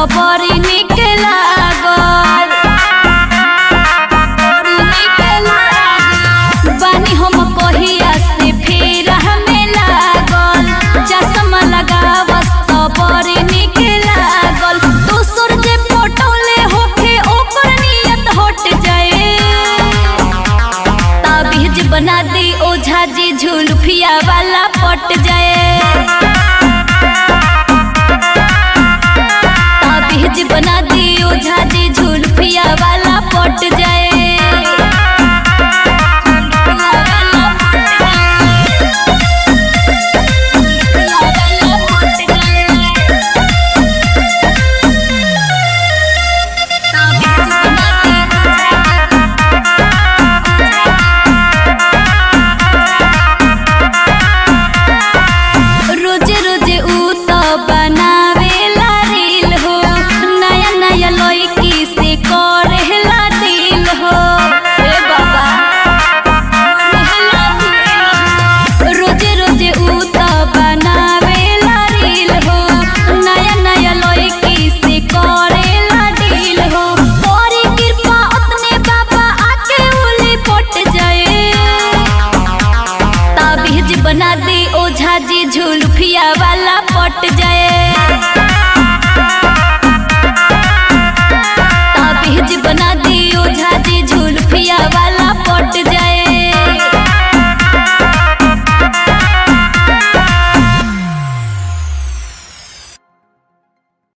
बड़ी निक लागल बड़ी निक लागल बानी हम कहिया से फेर हमें लागल चश्मा लगावस त बड़ी निक लागल दोसर जे पटौले होखे ओकर नियत हट जाए ताबीज बना दी ओझा जी झुलफिया वाला पट जाए ताबीज बना दी ओझा जी झुलफिया वाला पट जाए